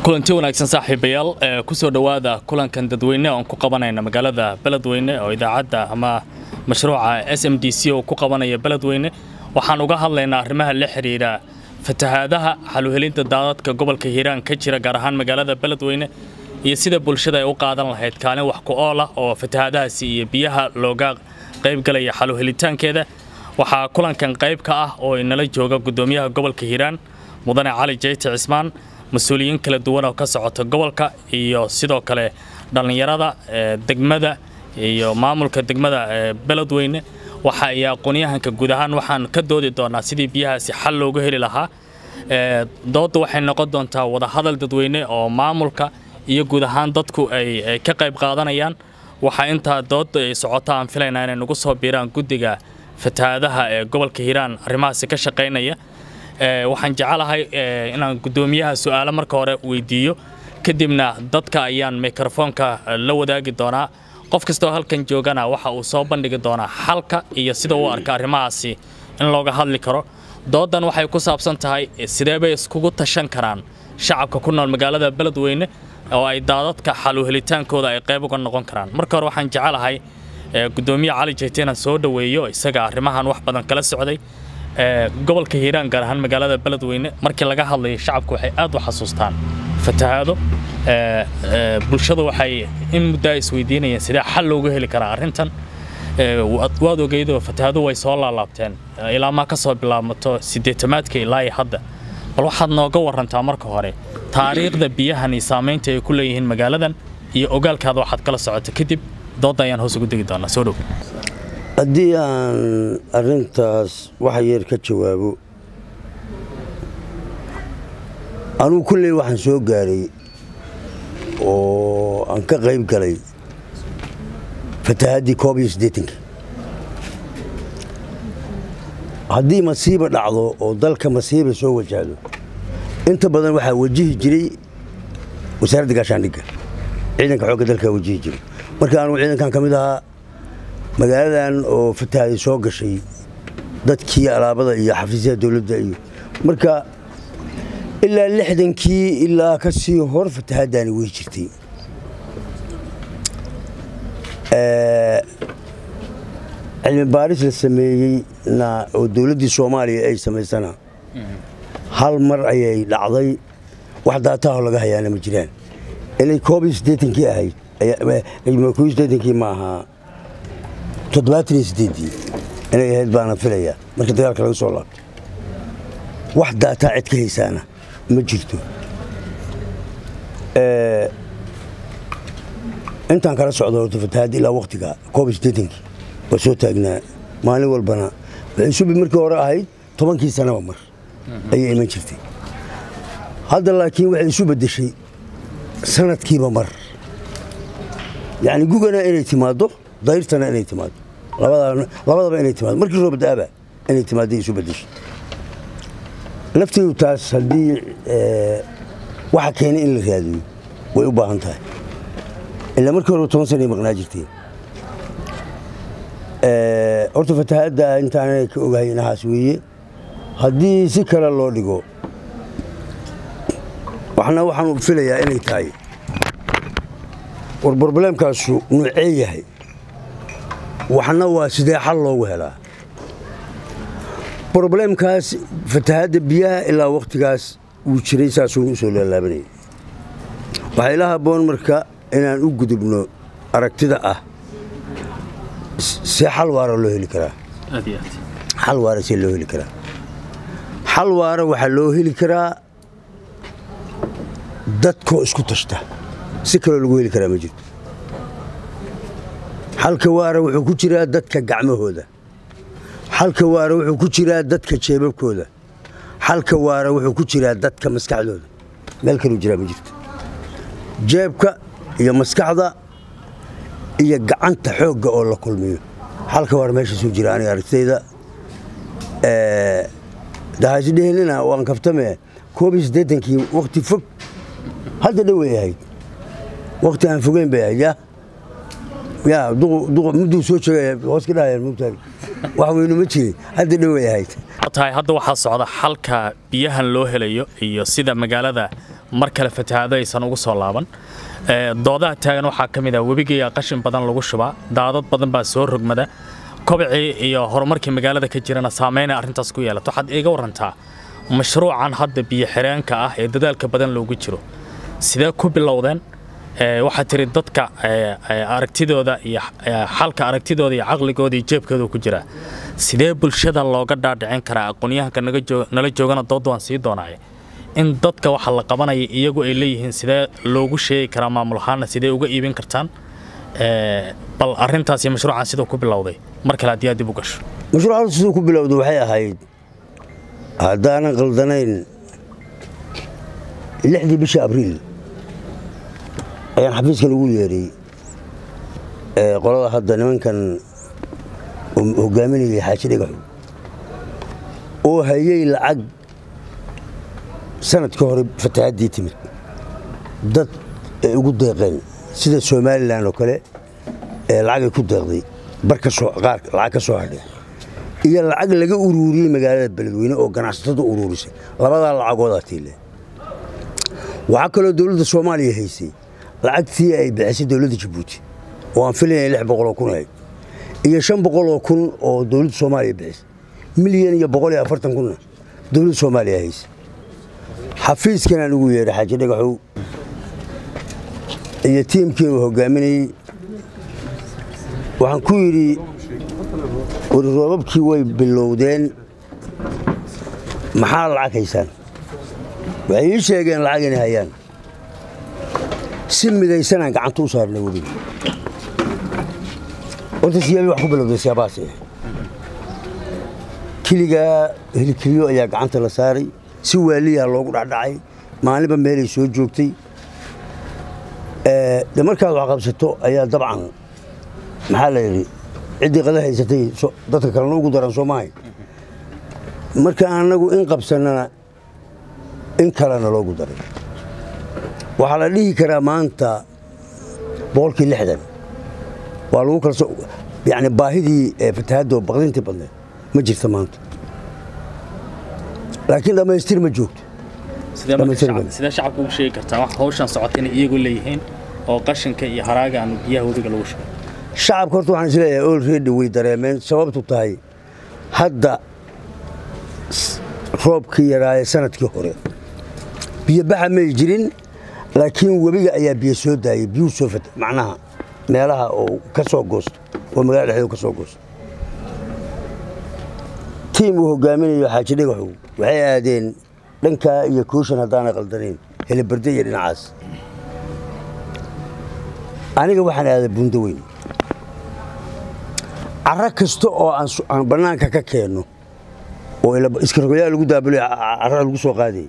kulanti wanaagsan saaxiibayaal kusoo dhowaada kulankan dadweyne oon ku qabanayna magaalada beledweyne oo idaacadda ama mashruuca s m d c oo ku qabanaya beledweyne waxaan uga hadlaynaa arrimaha la xidhiidha fatahaadaha xaluhelinta daadadka gobolka hiiraan ka jira gaar ahaan magaalada beledweyne iyo sida bulshada ay u qaadan lahayd kaalin wax ku ool ah oo fatahaadahaasi iyo biyaha looga qaybgalaya xaluhelitaankeeda waxaa kulankan qayb ka ah oo inala jooga gudoomiyaha gobolka hiiraan mudane cali jeyti cismaan mas-uuliyiin kala duwan oo ka socota gobolka iyo sidoo kale dhallinyarada degmada iyo maamulka degmada beledweyne waxa ay aqoonyahanka guud ahaan waxaan ka doodi doonaa sidii biyahaasi xal loogu heli lahaa doodda waxay noqon doontaa wadahadal dadweyne oo maamulka iyo guud ahaan dadku ay ka qayb qaadanayaan waxaa intaa doodda ay socota aan filaynaa inay nagu soo biiraan guddiga fatahaadaha ee gobolka hiiraan arrimahaasi ka shaqaynaya waxaan jecelahay inaan guddoomiyaha su'aalo marka hore weydiiyo kadibna dadka ayaan mikrofoonka la wadaagi doonaa qof kastoo halkan joogana waxa uu soo bandhigi doonaa xalka iyo sida uu arka arrimahaasi in looga hadli karo doodan waxay ku saabsan tahay sidee bay iskugu tashan karaan shacabka ku nool magaalada beledweyne oo ay daadadka xalu helitaankooda ay qayb uga noqon karaan marka hore waxaan jecelahay gudoomiye cali jeyte inaan soo dhoweeyo isaga arrimahan wax badan kala socday gobolka hiiraan gaar ahaan magaalada beledweyne markii laga hadlayo shacabku waxay aad u xasuustaan fatahaado bulshadu waxay in muddaa isweydiinayeen sidee xal loogu heli karaa arrintan waad ogeydoo fatahaado way soo laalaabteen ilaa maa ka soo bilaabmato siddeetamaadka ilaa hadda bal waxaad nooga warantaa marka hore taariikhda biyahan iyo saamaynta ay ku leeyihiin magaaladan iyo ogaalkaada waxaad kala socota kadib doodda ayaan hoos ugu degi doonaa soo dhow haddii aan arrintaas wax yar ka jawaabo anugu kulley waxaan soo gaaray oo aan ka qayb galay fatahaddii koob iyo siddeetanka haddii masiiba dhacdo oo dalka masiiba soo wajahdo inta badan waxaa wajihi jiray wasaaradda gaashaandhigga ciidanka xoogga dalkaa wajihi jiray marka anugu ciidankan ka mid ahaa magaaladan oo fatahaaday soo gashay dadkii alaabada iyo xafiisyaha dowladda iyo marka ilaa lixdankii ilaa ka sii hor fatahaaddaani wey jirtay cilmi baaris la sameeyeyna oo dowladdii soomaaliya ay samaysana hal mar ayay dhacday wax daataho laga hayaana ma jiraan inay koob iyo siddeetankii ahayd koob iyo siddeetankii ma ahaa toddobaatan iyo siddeeddii inay ahayd baana filayaa marka dagaalka laga soo laabto wax daataa cid ka haysaana ma jirto intaan kala socdo horta fatahaadda ilaa wakhtiga koob iyo siddeetankii waa soo taagnaa maalin walbana waxay subi markii hore ahayd tobankii sanaba mar ayay iman jirtay hadda laakiin waxay isu beddeshay sanadkiiba mar yacni gugana inay timaaddo dayrtana inay timaado labadaba inay timaado markii roobadaaba inay timaadday isu bedeshay lafteedu taas haddii waxa keenay in la raadiyo way u baahan tahay ilaa markii horeba toban sanay maqnaa jirteen horta fatahaadda intaanay ka ogahay inahaas weeye haddii si kale loo dhigo waxna waxaan filayaa inay tahay war brobleemkaasu nuucee yahay waxna waa sidee xal loogu helaa brobleemkaas fatahaadda biyaha ilaa wakhtigaas wuu jiray saasuu u soo laalaabanayay waxaa ila habboon marka inaan u gudubno aragtida ah see xal waara loo heli karaa xal waara see loo heli karaa xal waara waxaa loo heli karaa dadkoo isku tashta si kaloo lagu heli karaa ma jirto xalka waara wuxuu ku jiraa dadka gacmahooda xalka waara wuxuu ku jiraa dadka jeebabkooda xalka waara wuxuu ku jiraa dadka maskaxdooda meel kaluu jiraa ma jirto jeebka iyo maskaxda iyo gacanta xoogga oo la kulmiyo xalka waara meeshaasuu jira aniga aragtayda dahaasidhehelina waan kaftame koob iyo siddeetankii wakhti fog hadda dhoway ahayd wakhti aan fogeyn bay ahayd yaa yaa mudduu soo jeegaya hoos ka dhahayaan mugtahay wax weynu ma jirin hadda dhoway ahayd tahay hadda waxaa socda xalka biyahan loo helayo iyo sida magaalada mar kale fatahaado aysan ugu soo laaban doodaha taagan waxaa ka mid ah webigiiya qashin badan lagu shubaa daadad badan baa soo rogmada kobcii iyo horumarkii magaalada ka jirana saameyna arrintaas ku yeelato waxaad iiga warantaa mashruucan hadda biyo xireenka ah ee dadaalka badan loogu jiro sidee ku bilowdeen waxaad tiri dadka aragtidooda iyo xalka aragtidooda iyo caqligooda iyo jeebkooda ku jira sidee bulshada looga dhaadhicin karaa aqoonyahanka nala joogana dood waan sii doonaaye in dadka waxa la qabanaya iyagu ay leeyihiin sidee loogu sheegi karaa maamul ahaana sidee uga iibin kartaan bal arintaas iyo mashruucan siduu ku bilowday mar kale haddii aad dib u gasho mashruucan siduu ku bilowday waxay ahayd haddaanan qaldanayn lixdii bisha abriil ayaan xafiiskan ugu yeedhay qolada hadda nimankan hogaaminayay xaaji dhagaxu oo hayey lacag sanadkii hore fatahaddii timid dad ay ugu deeqeen sida somalilan oo kale ee lacagay ku deeqday bar qaar lacag ka soo hadhay iyo lacag laga uruuriyey magaalada beledweyne oo ganacsatada uruurisay labadaa lacagoodaa tiile waxaa kaloo dowladda soomaaliya haysay lacagtii ay bixisay dowladda jabuuti oo aan filayna lix boqoloo kun ahayd iyo shan boqoloo kun oo dowladda soomaaliya bixisay milyan iyo boqol iyo afartan kunna dowladda soomaaliya haysay xafiiskan aan ugu yeedhay xaaji dhagaxow iyo tiimkii uu hogaaminayey waxaan ku yidhi wariroobabkii way bilowdeen maxaa lacag haysaan waxay ii sheegeen lacag inay hayaan si midaysanaan gacanta u saarnay webiga horta siyaabii wax ku bilowday siyaabahaas ah keligaa helikeliyo ayaa gacanta la saaray si waaliyaa loogu dhacdhacay maalinba meelay soo joogtay de markaad wax qabsato ayaa dabcan maxaa la yidhi ciddii qada haysatay dadka kalena ugu daran soo maahay marka annagu in qabsannana in kalena loogu daray waxaa la dhihi karaa maanta boqolkii lixdan waa lagu kalso yani baahidii fatahaddo baqdintii badneed ma jirta maanta laakiin dhammaystir ma joogto sidee shacabka ugu sheegi kartaa wax hawshan socota inay iyagu leeyihiin oo qashinka iyo haraaga aan biyaha webiga lagu shubay shacabka horta waxaan isleeyahay olredy way dareemeen sababtu tahay hadda roobkii yaraaye sanadkii hore biyo baxa may jirin laakiin webiga ayaa biyo soo daayey biyuu soo fata macnaha meelaha oo ka soo goosto oo magala dhexdeedu ka soo goosto tiim uu hogaaminayo xaaji dhagaxow waxay aadeen dhankaa iyo kooshan haddaana qaldanayn helibarde iyo dhinacaas aniga waxaan aaday buundo weyn caro kasta oo aan bannaanka ka keenno oo iskarogolyaa lagu daabulo carada lagu soo qaadayay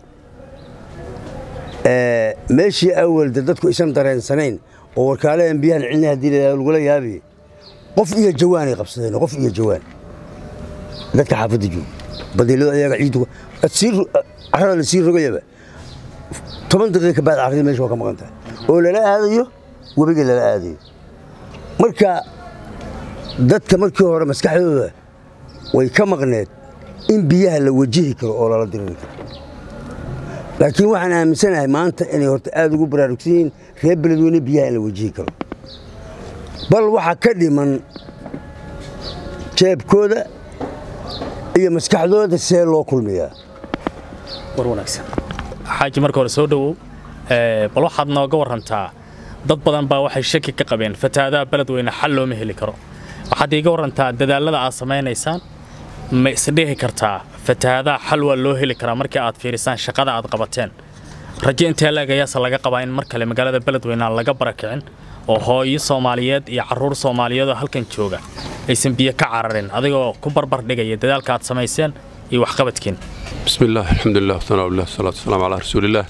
meeshii awalde dadku isan dareensanayn oo warkaalahan biyahan cilni haddii lagula yaabiye qof iyo jawaanay qabsadeen qof iyo jawaan dadka xaafadda jooga badiilada ayaga ciiddu carada la sii rogayaba toban daqiiqa baad carradii meesha waa ka maqan tahay oo lala aadayo webiga lala aadayo marka dadka markii hore maskaxdooda way ka maqneed in biyaha la wajihi karo oo lala diriri karo laakiin waxaan aaminsanahay maanta inay horta aad ugu baraarugsan yihiin reer beledweyne biyaha in la wajihi karo bal waxaa ka dhiman jeebkooda iyo maskaxdooda see loo kulmiyaa war wanaagsan xaaji marka hore soo dhowow bal waxaad nooga warantaa dad badan baa waxay shaki ka qabeen fatahaadaha beledweyne xal looma heli karo waxaad iiga warantaa dadaalada aad samaynaysaan ma isdhihi kartaa fatahaadaha xal waa loo heli karaa markii aad fiirisaan shaqada aad qabateen rajo intee leegayaase laga qabaa in mar kale magaalada beledweyne aan laga barakicin oo hooyo soomaaliyeed iyo carruur soomaaliyeed oo halkan jooga aysan biyo ka cararin adigoo ku barbar dhigaya dadaalka aad samayseen iyo waxqabadkiin بسم الله الحمد لله والثناء لله والصلاة والسلام على رسول الله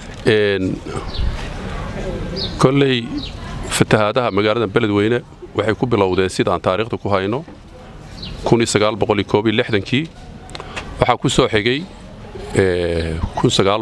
kolley fatahaadaha magaalada beledweyne waxay ku bilowdeen sidaan taariikhda ku hayno kii waxaa ku soo xigay waxaa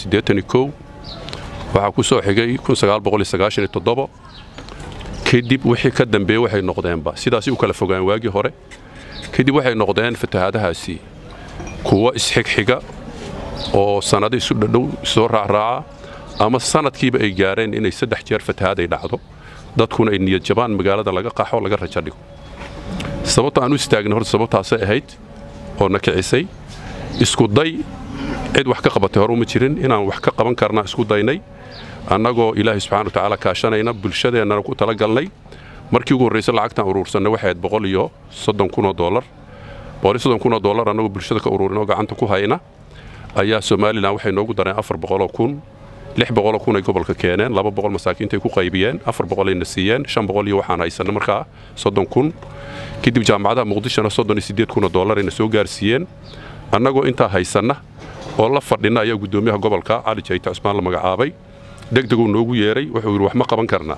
ku soo xigay kadib wixii ka dambeeye waxay noqdeenba sidaasi u kala fogaan waagii hore kadib waxay noqdeen fatahaadahaasi kuwo isxigxiga oo sannado isu dhadhow soo raacraaca ama sanadkiiba ay gaareen inay saddex jeer fatahaad ay dhacdo dadkuna ay niyad jabaan magaalada laga qaxo laga rajo dhigo sababta aan u istaagnay horta sababtaasay ahayd oo na kicisay isku day cid wax ka qabatay hore uma jirin inaan wax ka qaban karna isku daynay annagoo ilaahay subxana watacaala kaashanayna bulshadeennana ku tala galnay markii ugu horraysa lacagtaan uruursanay waxay ahayd boqol iyo soddon kunoo doolar boqol iyo soddon kunoo doolar annagoo bulshada ka uruurinoo gacanta ku hayna ayaa somalilan waxay noogu dareen afar boqoloo kun lix boqoloo kun ay gobolka keeneen laba boqol masaakiintay ku qaybiyeen afar boqolayna siiyeen shan boqol iyo waxaan haysanna markaa soddon kun kadib jaamacadaha muqdishona soddon iyo siddeed kunoo doolarayna soo gaarsiiyeen annagoo intaa haysanna oo la fadhinna ayaa guddoomiyaha gobolka cali jayta cusmaan la magacaabay degdeguu noogu yeeray wuxuu yidhi wax ma qaban karnaa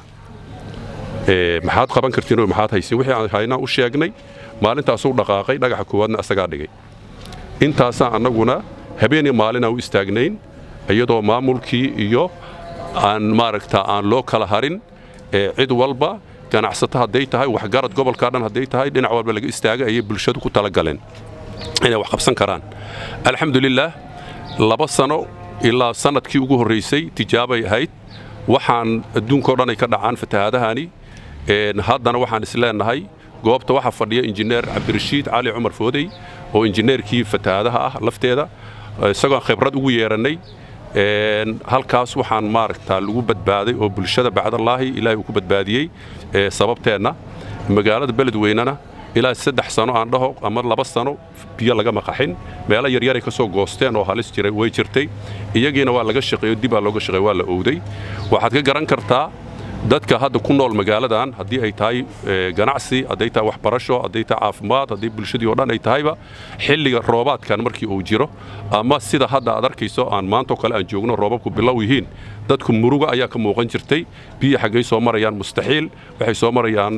maxaad qaban kartiin oo maxaad haysiin wixii aan haynaa u sheegnay maalintaasuu dhaqaaqay dhagaxa koowaadna asagaa dhigay intaasaan annaguna habeen iyo maalinaan u istaagnayn iyadoo maamulkii iyo aan maaragta aan loo kala harin cid walba ganacsato hadday tahay waxgarad gobolkaa dhan hadday tahay dhinac walba laga istaagay ayay bulshadu ku tala galeen inay wax qabsan karaan alxamdulilaah laba sano ilaa sannadkii ugu horraysay tijaabay ahayd waxaan adduunkao dhan ay ka dhacaan fatahaadahani haddana waxaan isleenahay goobta waxaa fadhiya injineer cabdirashiid cali cumar foodey oo injineerkii fatahaadaha ah lafteeda isagoon khibrad ugu yeerannay halkaas waxaan maaragtaa lagu badbaaday oo bulshada bacdallaahi ilaahay uu ku badbaadiyey sababteenna magaalada beledweynena ilaa saddex sano aan dhaho ama laba sano biyo lagama qaxin meelo yaryaray ka soo goosteen oo halis jiray way jirtay iyagiina waa laga shaqeeyo dibaa looga shaqeey waa la owday waxaad ka garan kartaa dadka hadda ku nool magaaladan haddii ay tahay ganacsi hadday tahay waxbarasho hadday tahay caafimaad haddii bulshadii oo dhan ay tahayba xilliga roobaadkan markii uu jiro ama sida hadda aad arkayso aan maantoo kale aan joogno roobabku bilow yihiin dadku muruga ayaa ka muuqan jirtay biyo xaggay soo marayaan mustaxiil waxay soo marayaan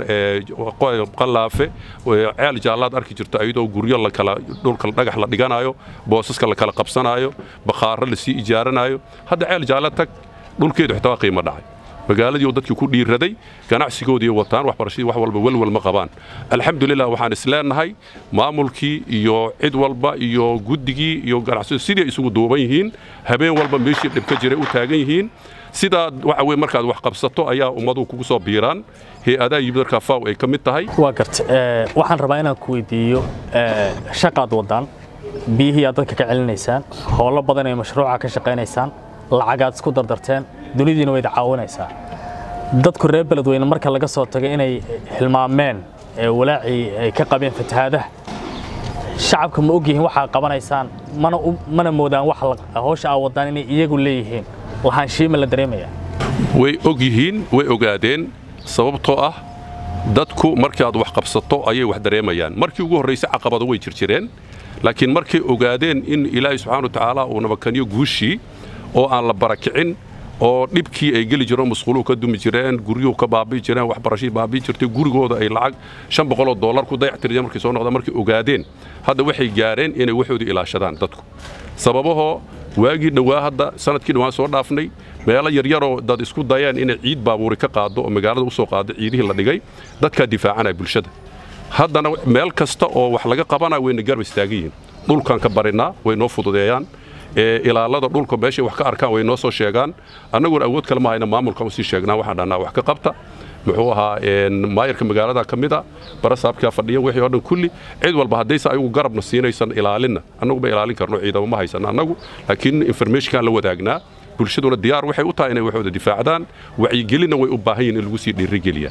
qallaafe ceel jaallaad arki jirto ayadoo guryo lakala dhulka dhagax la dhiganayo boosaska la kala qabsanayo bakhaaro lasii ijaaranaayo hadda ceel jaalla tag dhulkeedu xitaa waa qiimo dhacay magaaladii oo dadkii ku dhiiraday ganacsigoodii wataan waxbarashadii wax walba welwel ma qabaan alxamdulilah waxaan isleenahay maamulkii iyo cid walba iyo guddigii iyo ganacsiyadu sidii ay isugu duuban yihiin habeen walba meeshii dhib ka jiray u taagan yihiin sidaa waxa weye markaad wax qabsato ayaa ummaduhu kugu soo biiraan hay-adaha yimid markaa faw ay ka mid tahay waa garta waxaan rabaa inaan ku weydiiyo shaqaad wadaan biyihii aad dadka ka celinaysaan howlo badan ee mashruuca ka shaqaynaysaan lacagaad isku dardarteen dunidiina wayda caawinaysaa dadku reer beledweyne marka laga soo tagay inay hilmaameen walaacii ay ka qabeen fatahaadaha shacabka ma ogyihiin waxaa qabanaysaan mana moodaan hawsha aa wadaan inay iyagu leeyihiin lahaanshiima la dareemaya way og yihiin way ogaadeen sababtoo ah dadku markii aad wax qabsato ayay wax dareemayaan markii ugu horraysay caqabado way jirjireen laakiin markay ogaadeen in ilaahay subxana wa tacaala uu nabakaniyo guushii oo aan la barakicin oo dhibkii ay geli jireen musquluhu ka dumi jireen guryuhu ka baabi'i jireen waxbarashadii baabi'i jirtay gurigooda ay lacag shan boqoloo dollar ku dayactireen markay soo noqdaan markay ogaadeen hadda waxay gaareen inay waxoodii ilaashadaan dadku sababahoo waagii dhowaa hadda sanadkii dhowaan soo dhaafnay meelo yaryaroo dad isku dayeen inay ciid baabuuri ka qaado oo magaalada u soo qaado ciidihii la dhigay dadkaa difaacanaya bulshada haddana meel kasta oo wax laga qabanaya wayna garba istaagan yihiin dhulkaan ka barinaa way noo fududeeyaan ilaalada dhulka meeshay wax ka arkaan way noo soo sheegaan annaguna awood kale ma hayna maamulkan usii sheegnaa waxaan dhahnaa wax ka qabta muxuu ahaa maayarka magaalada ka mid a barasaabkaa fadhiya wixii oo dhan kulli cid walba haddayse ayagu garabna siinaysan ilaalinna annagu ma ilaalin karno ciidamo ma haysan annagu laakiin informationkaan la wadaagnaa bulshaduna diyaar waxay u tahay inay waxooda difaacdaan wacyigelinna way u baahan yihin in lagu sii dhiirigeliyaa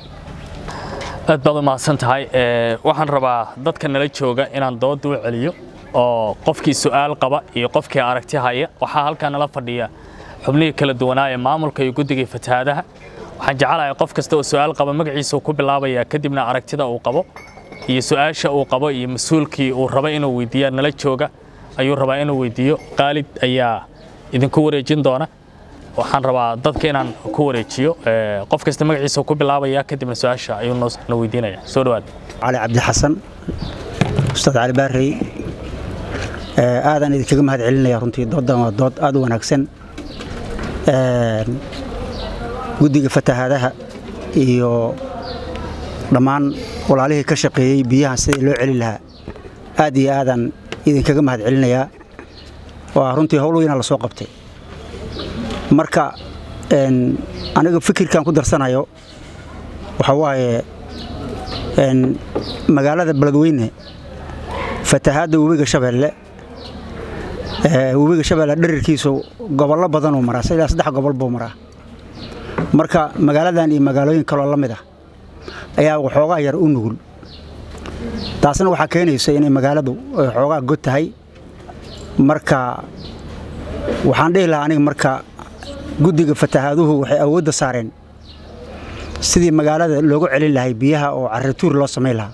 aad baad u mahadsan tahay waxaan rabaa dadka nala jooga inaan dooda u celiyo oo qofkii su'aal qaba iyo qofkii aragti haya waxaa halkaa nala fadhiya xubnihii kala duwanaa ee maamulka iyo guddigai fatahaadaha waxaan jecelahay qof kasta oo su'aal qaba magaciisa ku bilaabaya kadibna aragtida uu qabo iyo su'aasha uu qabo iyo mas-uulkii uu raba inuu weydiiya nala jooga ayuu rabaa inuu weydiiyo qaalid ayaa idinku wareejin doona waxaan rabaa dadka inaan ku wareejiyo qof kasta magaciisa ku bilaabaya kadibna su-aasha ayuu na weydiinaya soo dhawaad cali cabdi xasan ustaad cali baarey aadaan idinkaga mahad celinaya runtii doodan waa dood aad u wanaagsan guddiga fatahaadaha iyo dhammaan walaalihii ka shaqeeyey biyahan sidii loo celi lahaa aad iyo aadaan idinkaga mahad celinayaa waa runtii howl weyna la soo qabtay marka aniga fikirkan ku darsanayo waxa waaye magaalada beledweyne fatahaadda webiga shabeelle webiga shabeelle dhirirkiisu gobollo badanuu maraa ilaa saddex gobol buu maraa marka magaaladan iyo magaalooyin kaloo la mid ah ayaa waxoogaa yar u nugul taasna waxaa keenaysa inay magaaladu xoogaa god tahay marka waxaan dhihi lahaa aniga marka guddiga fatahaaduhu waxay awoodda saareen sidii magaalada loogu celin lahay biyaha oo carrituur loo samayn lahaa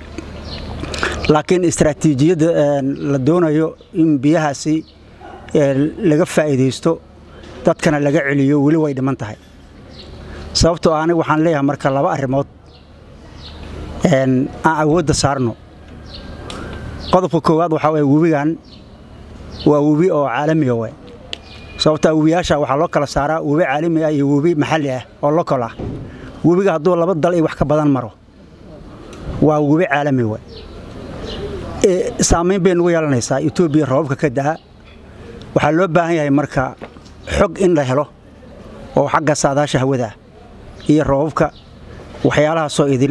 laakiin istaraatiijiyadda la doonayo in biyahaasi laga faa'iidaysto dadkana laga celiyo weli way dhiman tahay sababtoo aniga waxaan leeyahay marka laba arrimood aan awoodda saarno qodobka koowaad waxaa waye webigan waa webi oo caalamiga we sababtaa webiyaasha waxaa loo kala saaraa webi caalami ah iyo webi maxalli ah oo lokal ah webiga hadduu laba dal iyo wax ka badan maro waa webi caalami we saamayn bay nugu yeelanaysaa etoobiya roobabka ka da'a waxaa loo baahan yahay marka xog in la helo oo xagga saadaasha hawada iyo roobabka waxyaalaha soo idil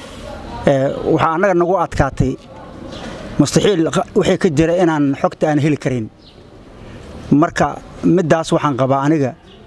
waxaa annaga nagu adkaatay mustaxiil wixii ka jira inaan xogta aan heli karin marka middaas waxaan qabaa aniga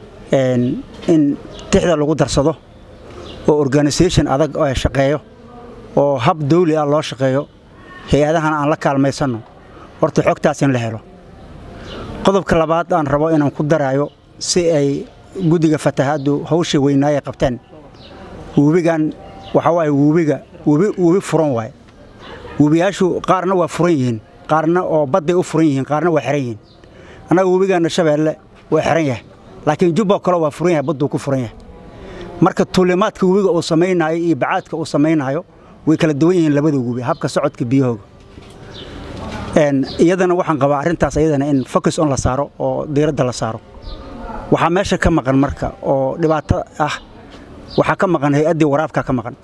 in tixda lagu darsado oo organisation adag oo shaqeeyo oo hab dawli ah loo shaqeeyo hay-adahan aan la kaalmaysanno horta xogtaas in la helo qodobka labaad aan rabo inaan ku daraayo si ay guddiga fatahaaddu hawsha weynaayay qabteen webigan waxaa waaye webiga webi webi furan waaye webiyaashu qaarna waa furan yihiin qaarna oo badday u furan yihiin qaarna waa xiran yihiin annaga webigaanna shabeelle waa xiran yahay laakiin jubba kale waa furan yahay badduu ku furan yahay marka tuulimaadka webiga uu samaynaayo iyo bacaadka uu samaynaayo way kala duwan yihiin labada webi habka socodka biyahooga iyadana waxaan qabaa arrintaas iyadana in focus on la saaro oo diiradda la saaro waxaa meesha ka maqan marka oo dhibaato ah waxaa ka maqan hay-addii waraabka ka maqan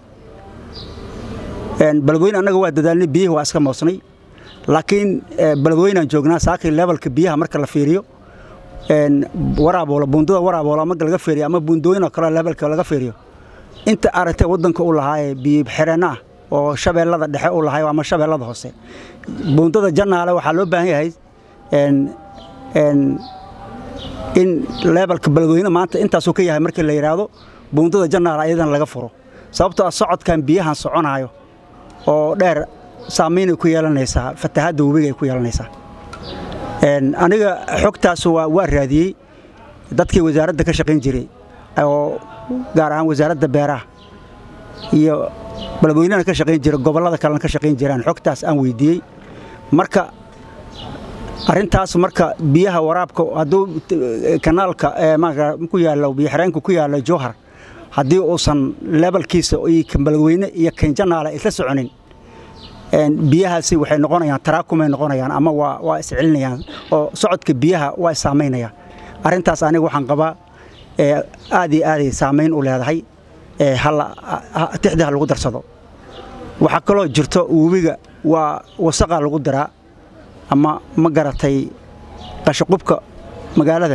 beledweyne annaga waa dadaalnay biyihii waa iska moosnay laakiin beledweynaan joognaa saakii levelka biyaha marka la fiiriyo waraaboolo buundada waraaboolo marka laga fiiriyo ama buundooyin oo kale levelka laga fiiriyo inta aragtay waddanka u lahaa ee biyo xireenno ah oo shabeellada dhexe u lahay ama shabeellada hoose buundada jannaale waxaa loo baahan yahay in levelka beledweyne maanta intaasuu ka yahay markii la yidhaahdo buundada jannaale ayadana laga furo sababtoo ah socodkan biyahan soconaayo oo dheer saamaynay ku yeelanaysaa fatahaadda webiga ay ku yeelanaysaa aniga xogtaas waa raadiyey dadkii wasaaradda ka shaqayn jiray oo gaar ahaan wasaaradda beeraha iyo beledweynena ka shaqayn jira gobollada kalena ka shaqayn jiraan xogtaas aan weydiiyey marka arrintaas marka biyaha waraabka hadduu kanaalka ku yaallo biyoxireenka ku yaalla jowhar haddii uusan lebalkiisa kan beledweyne iyo kan janaale isla soconin biyahaasi waxay noqonayaan taraakumay noqonayaan ama waa iscelinayaan oo socodka biyaha waa issaamaynayaan arrintaas aniga waxaan qabaa aad iyo aaday saamayn u leedahay tixda ha lagu darsado waxaa kaloo jirto webiga waa wasaqaa lagu daraa ama ma garatay qashaqubka magaalada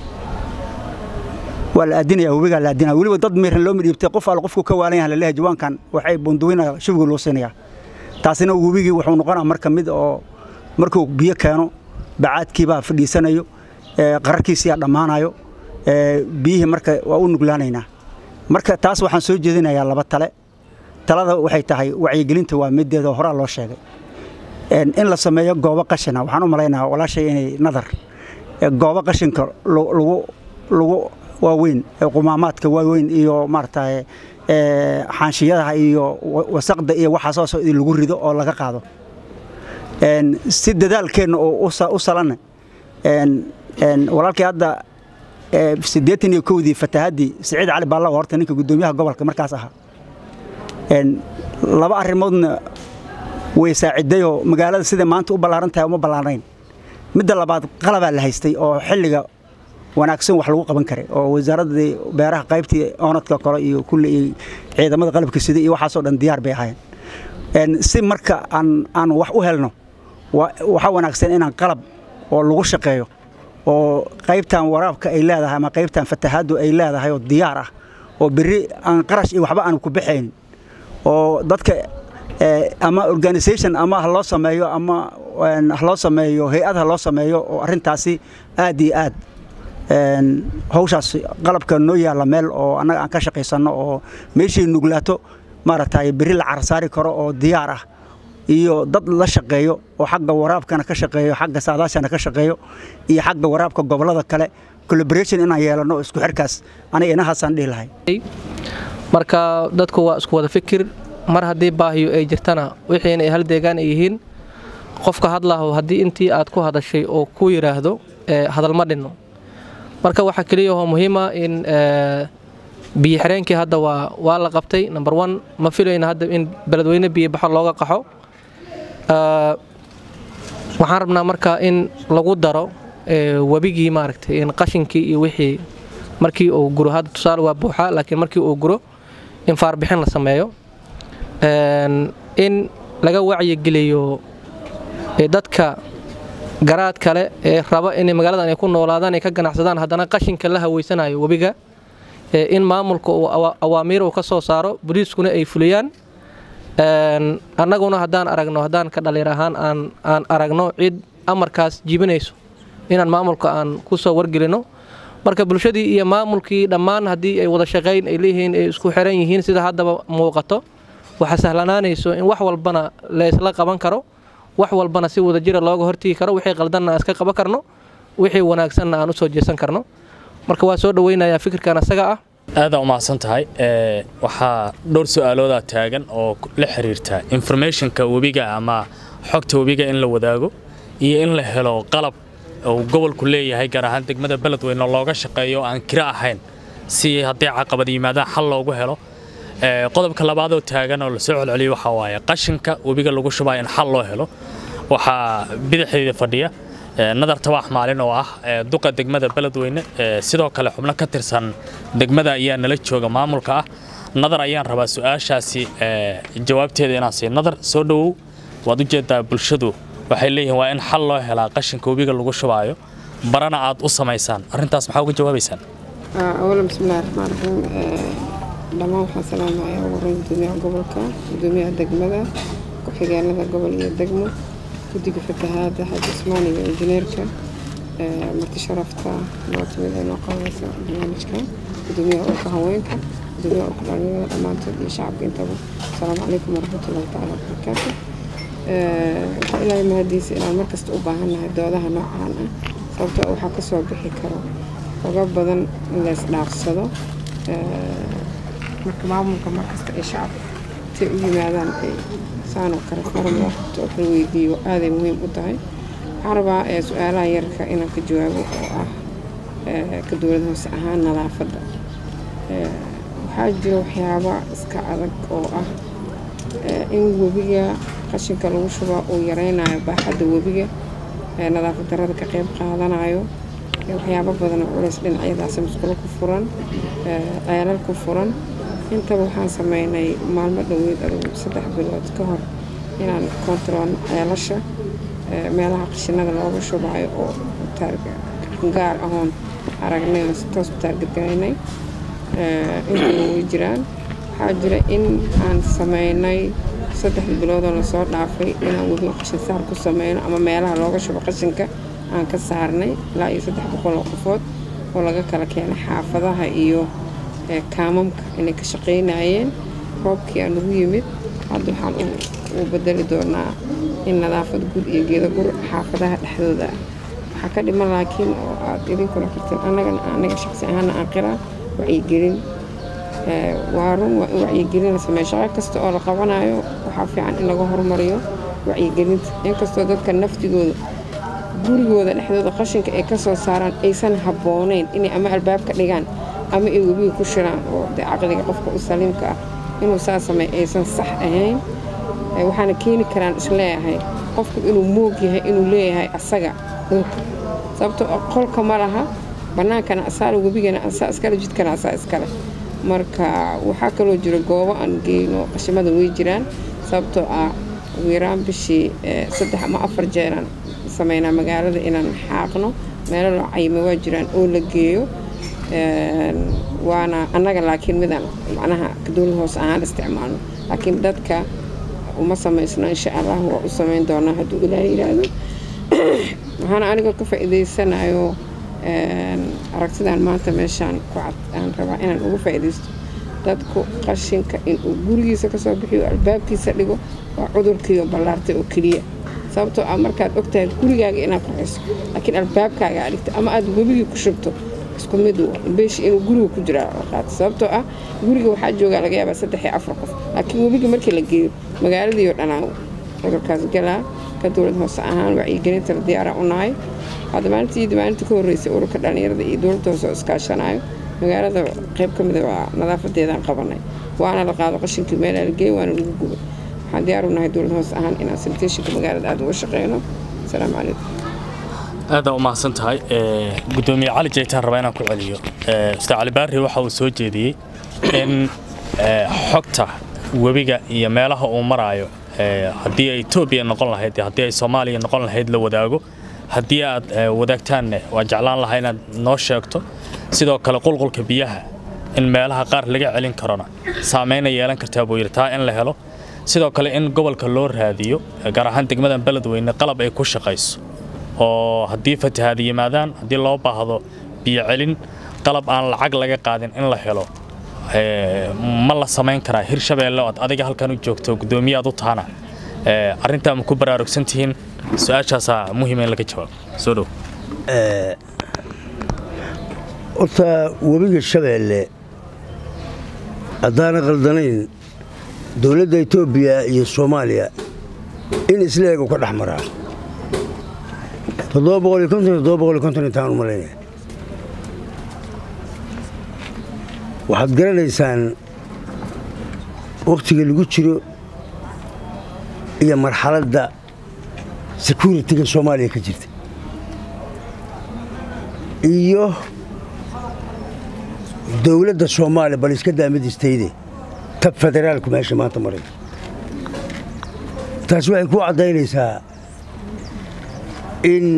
waa la aadinaya webigaa la aadinaya weliba dad miran loo midhiibtay qof al qofku ka waalan yahan laleeyahay jawaankan waxay bunduwinaya shubigii loo siinaya taasina webigii wuxuu noqonaa marka mid oo markuu biyo keeno bacaadkiibaa fadhiisanayo qararkiisiyaa dhammaanayo biyihii marka waa u nuglaanaynaa marka taas waxaan soo jeedinayaa laba tale talada waxay tahay wacyigelinta waa mideeda horaa loo sheegay in la sameeyo goobo qashina waxaan u malaynaha walaashay inay nadar goobo qashinka lagu waaweyn qumaamaadka waaweyn iyo maarata xaanshiyadaha iyo wasaqda iyo waxaasoo lagu rido oo laga qaado si dadaalkeenna oo u salanna walaalkii hadda siddeetan iyo kowdii fatahaddii siciid cali baalla horta ninka guddoomiyaha gobolka markaas ahaa laba arrimoodna way saacidayoo magaalada siday maanta u ballaaran tahay uma ballaarnayn midda labaad qalabaa la haystay oo xilliga wanaagsan wax lagu qaban karay oo wasaaraddii beeraha qaybtii oonadka kale iyo kulli iyo ciidamada qalabka sida iyo waxaasoo dhan diyaar bay ahaayeen si marka aan aan wax u helno waxaa wanaagsan inaan qalab oo lagu shaqeeyo oo qaybtan waraabka ay leedahay ama qaybtan fatahaaddu ay leedahay oo diyaar ah oo berri aan qarash iyo waxba aan ku baxayn oo dadka ama organisation ama ha loo sameeyo ama ha loo sameeyo hay-ad ha loo sameeyo oo arrintaasi aad iyo aad hawshaas qalabka noo yaalla meel oo annaga aan ka shaqaysanno oo meeshii nuglaato maaragtay berri la carsaari karo oo diyaar ah iyo dad la shaqeeyo oo xagga waraabkana ka shaqeeyo xagga saadaashana ka shaqeeyo iyo xagga waraabka gobollada kale collaboration inaan yeelanno isku xirkaas aniga inahaasaan dhihi lahay marka dadku waa isku wada fikir mar haddii baahiyo ay jirtana wixiina ay hal deegaan ay yihiin qofka hadlaho haddii intii aad ku hadashay oo ku yidhaahdo hadalma dhinno marka waxaa keliyahoo muhiima in biyo xireenkii hadda waa waa la qabtay number one ma filayna hadda in beledweyne biyo baxo looga qaxo waxaan rabnaa marka in lagu daro webigii maaragtay in qashinkii iyo wixii markii uu guro hadda tusaale waa buuxa laakiin markii uu guro in faarbixin la sameeyo in laga wacyigeliyo dadka garaad kale ee raba inay magaaladan ay ku noolaadaan ay ka ganacsadaan haddana qashinka la haweysanayo webiga in maamulka uu awaamiir uu ka soo saaro boliiskuna ay fuliyaan annaguna haddaan aragno haddaan ka dhallinyar ahaan aan aan aragno cid amarkaas jibinayso inaan maamulka aan ku soo wargelino marka bulshadii iyo maamulkii dhammaan haddii ay wada shaqayn ay leeyihiin ay isku xiran yihiin sida haddaba muuqato waxaa sahlanaanayso in wax walbana laysla qaban karo wax walbana si wada jira looga hortigi karo wixii qaldanna aan iska qaban karno wixii wanaagsanna aan u soo jeesan karno marka waa soo dhaweynayaa fikirkan asaga ah aadaa umahadsan tahay waxaa dhowr su-aaloodaa taagan oo la xiriirta informationka webiga ama xogta webiga in la wadaago iyo in la helo qalab uu gobolku leeyahay gaar ahaan degmada beledweyne oo looga shaqeeyo aan kiro ahayn si haddii caqabad yimaadaan xal loogu helo qodobka labaadoo taagan oo lasoo celceliyo waxaa waaye qashinka webiga lagu shubaa in xal loo helo waxaa bidixdeeda fadhiya nadar tabax maalin oo ah duqa degmada beledweyne sidoo kale xubno ka tirsan degmada ayaa nala jooga maamulka ah nadar ayaan rabaa su-aashaasi jawaabteeda inaan siiyo nadar soo dhowow waad ujeedaa bulshadu waxay leeyihiin waa in xal loo helaa qashinka webiga lagu shubaayo barana aad u samaysaan arrintaas maxaa uga jawaabaysaan awalan bismillahi raxmaan raxiim dhammaan waxaan salaamayaa ugu horeyn gudoomiyaha gobolka gudoomiyaha degmada ku-xigeenada gobol iyo degmo guddiga fatahaada xaaji cusmaan iyo injineerka marti sharafta loo timid ay noo qabanaysa barnaamijka gudoomiyaha urka haweenka gudoomiyaha urka dhalinyarada dhammaantood iyo shacabka intaba asalaamu calaykum waraxmatullahi tacaala wabarakaatu waxaa ilaahay mahadiisa inaan markasta u baahannahay doodaha noocaan ah sababtoo waxaa ka soo bixi karo oga badan in la isdhaafsado marka maamulka markasta ay shacabka intay u yimaadaan ay saanoo kale forum loo qabto oo kala weydiiyo aaday muhiim u tahay waxaan rabaa su-aalaha yarka inaan ka jawaabo oo ah ka dowlad hoose ahaan nadaafadda waxaa jira waxyaaba iska adag oo ah in webiga qashinka lagu shubaa uu yaraynayo baaxadda webiga nadaafad darada ka qayb qaadanayo waxyaabo badan oo culays dhinacyadaas musqulo ku furan ceelal ku furan intaba waxaan sameynay maalmo dhoweed adugu saddex bilood ka hor inaan kontaroolno ceelasha meelaha qashinada looga shubaayo oo gaar ahoon aragnay oo si toos u taargadgaraynay intaba way jiraan waxaa jira in aan sameynay saddex biloodoo lasoo dhaafay inaan webi qashin saar ku sameyno ama meelaha looga shubo qashinka aan ka saarnay ilaa iyo saddex boqol oo qofood oo laga kala keenay xaafadaha iyo kaamamka inay ka shaqaynayeen roobkii aan ugu yimid hadda waxaan u bedeli doonaa in nadaafad gur iyo geeda gur xaafadaha dhexdooda ah waxaa ka dhiman laakiin oo aad idinkuna karteen annagana anaga shaqsi ahaana aan qiraa wacyigelin waa run waa in wacyigelin la sameeyo shaqo kasta oo la qabanayo waxaa fiican in laga horumariyo wacyigelinta inkastoo dadka naftigooda gurigooda dhexdooda qashinka ay ka soo saaraan aysan habboonayn inay ama albaabka dhigaan ama ay webiga ku shiraan oo dee caqliga qofka u saliimka ah inuu saa sameey aysan sax ahayn waxaana keeni karaan isleeyahay qofku inuu moog yahay inuu leeyahay asaga dhulka sababtoo qolka ma laha bannaankana asaala webigana asaa iskale jidkana asaa iskale marka waxaa kaloo jira goobo aan geyno qashimada way jiraan sababtoo ah ugu yaraan bishii saddex ama afar jeeraan sameynaa magaalada inaan xaaqno meelo loo cayimay waa jiraan oo la geeyo waana annaga laakiin midaan macnaha dowlad hoose ahaan isticmaalno laakiin dadka uma samaysno insha allah waa u samayn doonaa hadduu ilaahay yidhaahdo waxaana anigoo ka faa'iidaysanayo aragtidan maanta meeshaan ku cad aan rabaa inaan uga faa'iidaysto dadku qashinka inuu gurigiisa kasoo bixiyo albaabkiisa dhigo waa cudurkiiyo ballaartay oo keliya sababtoo ah markaad ogtahay gurigaaga inaad qaxiso laakiin albaabkaaga aad dhigto ama aad webigii ku shubto isku mid beeshi inuu guriga ku jiraa qaato sababtoo ah guriga waxaa joogaa laga yaabaa saddex iyo afar qof laakiin webiga markii la geeyo magaaladii oo dhanaa cudurkaas galaa ka dowlad hoose ahaan wacyigelinta la diyaara u nahay hadda maalintii maalinta ka horreysay ururka dhallinyarada iyo dowladda hoose oo iskaashanayo magaalada qayb ka mida waa nadaafadeedaan qabanay waana la qaado qashinkii meelaa la geey waana lagu gubay waxaan diyaar u nahay dowlad hoose ahaan inaan sanitationka magaalada aada uga shaqeyno asalaamu calaykum aada u mahadsan tahay gudoomiye cali jaytaan rabaa inaan ku celiyo ustaad cali baari waxa uu soo jeediyey in xogta webiga iyo meelaha uu maraayo haddii ay etoobiya noqon lahayd iyo haddii ay soomaaliya noqon lahayd la wadaago haddii aad wadaagtaanne waa jeclaan lahaa inaad noo sheegto sidoo kale qulqulka biyaha in meelaha qaar laga celin karona saameyna yeelan kartaa buu yidhi taa in la helo sidoo kale in gobolka loo raadiyo gaar ahaan degmadan beledweyne qalab ay ku shaqayso oo haddii fatahaada yimaadaan haddii loo baahdo biyo celin qalab aan lacag laga qaadin in la helo ma la samayn karaa hirshabeelle ood adiga halkan u joogto guddoomiye aad u tahana arrintaa ma ku baraarugsan tihiin su-aashaasaa muhiima in laga jawaabo soo dhow horta webiga shabeelle haddaana qaldanayn dowladda etoobiya iyo soomaaliya in isla eg u ka dhex maraa intaan u malaynaya waxaad garanaysaan wakhtiga lagu jiro iyo marxaladda securitiga soomaaliya ka jirta iyo dowladda soomaaliya bal iska daamadiistayde tab federaalku meesha maanta maray taas waxay ku caddaynaysaa in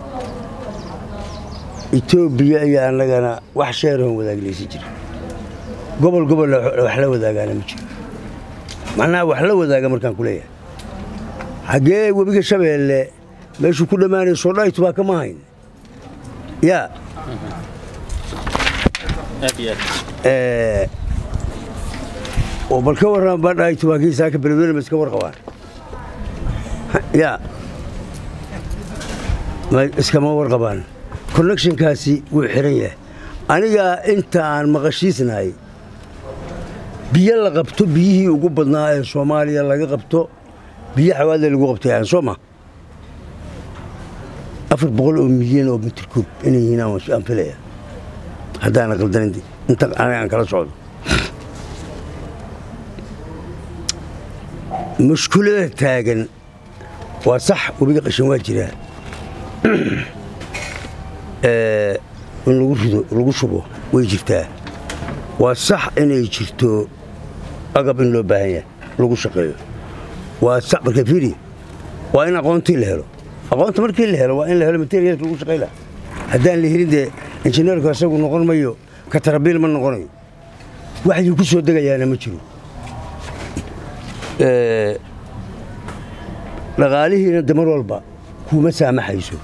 etoobiya iyo annagana wax sheerahon wadaaglaysi jira gobol gobol wax la wadaagaana ma jiro macnaha wax la wadaaga markaan ku leeyahay xaggee webiga shabeelle meeshuu ku dhammaanaya soodhaytu baa kama hayn yaa oo bal ka warran badhaytu waa kii saaka beledweyne ma iska warqabaan yaa iskama warqabaan connectionkaasi wuu xiran yahay anigaa inta aan maqashiisnahay biyo la qabto biyihii ugu badnaa ee soomaaliya laga qabto biyo xawaadle lagu qabtay aan soo ma afar boqol oo milyan oo mitir kuub inay yihiin aan filaya haddaana qaldanin inta aniga aan kala socdo mushkulada taagan waa sax webiga qashin waa jiraa in lagu rido lagu shubo way jirtaa waa sax inay jirto agab in loo baahan yahay lagu shaqeeyo waa sax marka fiiri waa in aqoontii la helo aqoonta markii la helo waa in la helo materialka lagu shaqey laha haddaan la helin dee injineerku isagu noqon mayo katarabiil ma noqonayo waxdii ku soo degayaana ma jiro dhaqaalihiina de mar walba kuuma saamaxayso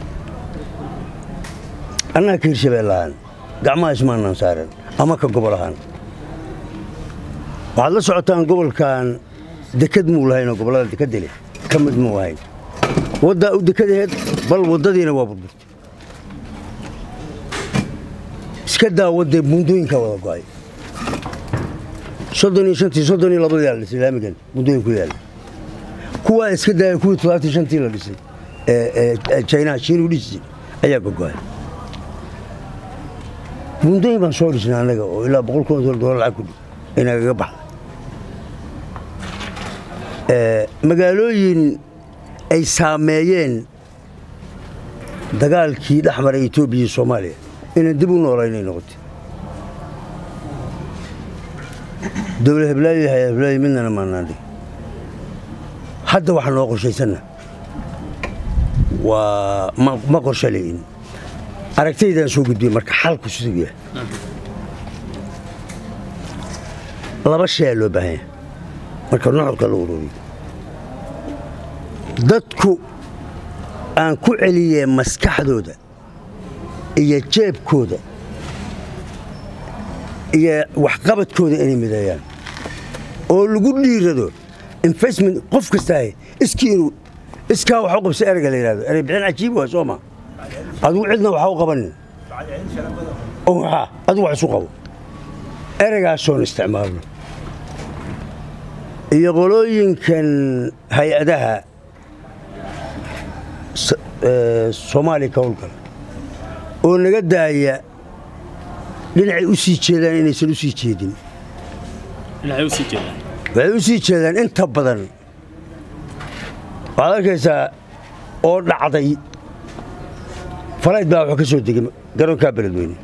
annaga ka hirshabeellahaan gacmaha ismaanaan saaran ama ka gobol ahaan waxaad la socotaan gobolkan dekad muu lahayn oo gobollada dekadda leh ka mid muu ahayn waddaa u dekadaheed bal waddadiina waa burburtay iska daa waddee buundooyinkaa wada go'ay soddon iyo shantii soddon iyo labadii la dhisay laamigan buundooyinku yaalla kuwaa iska daaya kuwii toddobaatan shantii la dhisay ee jaynaha shiinuu dhisi ayaa gogo'ay buundooyin baan soo dhisnay annaga oo ilaa boqol kun oo dolar lacag ku dhi inagaga baxda magaalooyin ay saameeyeen dagaalkii dhex maray etoobiya iyo soomaaliya inaan dib u noolaynay noqotay dowla heblaayo iyo hay heblaayo midnana maanaandhig hadda waxaa noo qorshaysanna waa ma qorsho le'in aragtaydaan soo gudbiyey marka xalku siduu yahay laba shay aa loo baahan yahay marka nuxurka la ururiyo dadku aan ku celiyee maskaxdooda iyo jeebkooda iyo waxqabadkooda inay mideeyaan oo lagu dhiirado investment qof kastaahe iskii inuu iskaa wax u qabsa ereyga la yidhahdo erey bixin cajiib waa soo ma adigu cidna waxa u qabanin oo maxaa adigu wax isu qabo ereygaasooon isticmaalno iyo qolooyinkan hay-adaha soomaaliya ka howlgala oo naga daaya dhinacay u sii jeedaan inaysan u sii jeedin waxay u sii jeedaan inta badan waxaad arkaysaa oo dhacday falayd baa wuxuu ka soo degay garoonkaa beledweyne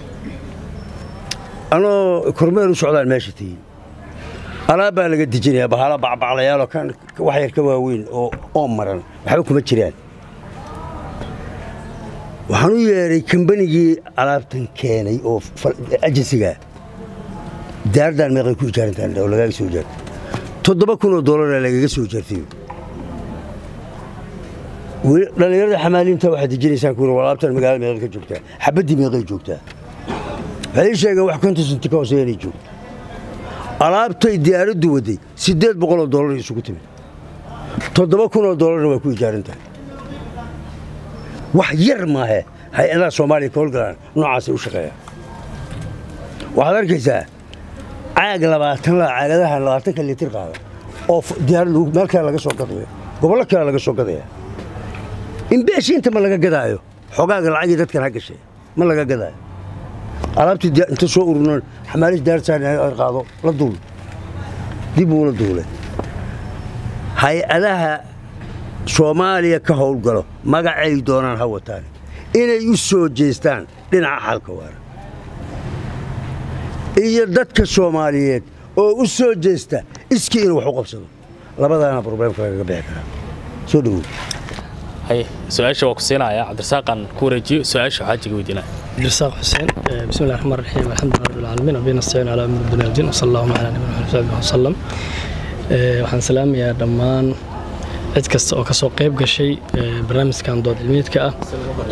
anoo kormeer u socdaan meesha tegey alaab baa laga dejinayaa bahala bacbaclayaaloo kan wax yar ka waaweyn oo oo maran waxba kuma jiraan waxaan u yeedhay kambanigii alaabtan keenay oo ajensigaa daaradaan meeqay ku ijaarantaan oo lagaaga soo ijaartay toddoba kun oo dollaraa lagaga soo ijaartay dhallinyarada xamaaliinta waxaad dejinaysaan kuuri war alaabtan magaalada meeqay ka joogtaa xabaddii meeqay joogtaa waxay ii sheegeen wax konton senti ka hooseeya inay joogto alaabtay diyaaraddu waday siddeed boqol oo dollar isugu timid toddoba kun oo dollarna waa ku ijaaran tahay wax yar maahe hay-adaha soomaaliya ka howlgalaan noocaasay u shaqeeyaan waxaad arkaysaa caag labaatan la caagadaha labaatanka litir qaada oo diyaarad meel kale laga soo gadaya gobollo kale laga soo gadaya in beeshi inta ma laga gadaayo xogaaga lacagii dadkan ha gashay ma laga gadaayo alaabtii inta soo ururnoon xamaalis daarsaan qaado la duul dib uu la duulay hay-adaha soomaaliya ka howlgalo magacay doonaan ha wataan inay u soo jeestaan dhinaca xalka waara iyo dadka soomaaliyeed oo u soo jeesta iskii inuu wax u qabsado labadaana probleemka lagaga bixi karaa soo dhowow su-aasha waa ku siinaya cabdirasaaqan ku wareejiyo su-aasha xaajiga weydiinaya cabdirasaaq xuseen bismi llahi raxmaan raxiim alxamdulilah rabbil caalamiin wabihi nastaciin calaa amri dunya wdiin wasala allahuma calaa nabiyina maxamed saxbihi wasalam waxaan salaamayaa dhammaan cid kasta oo ka soo qayb gashay barnaamijkan dood cilmiyeedka ah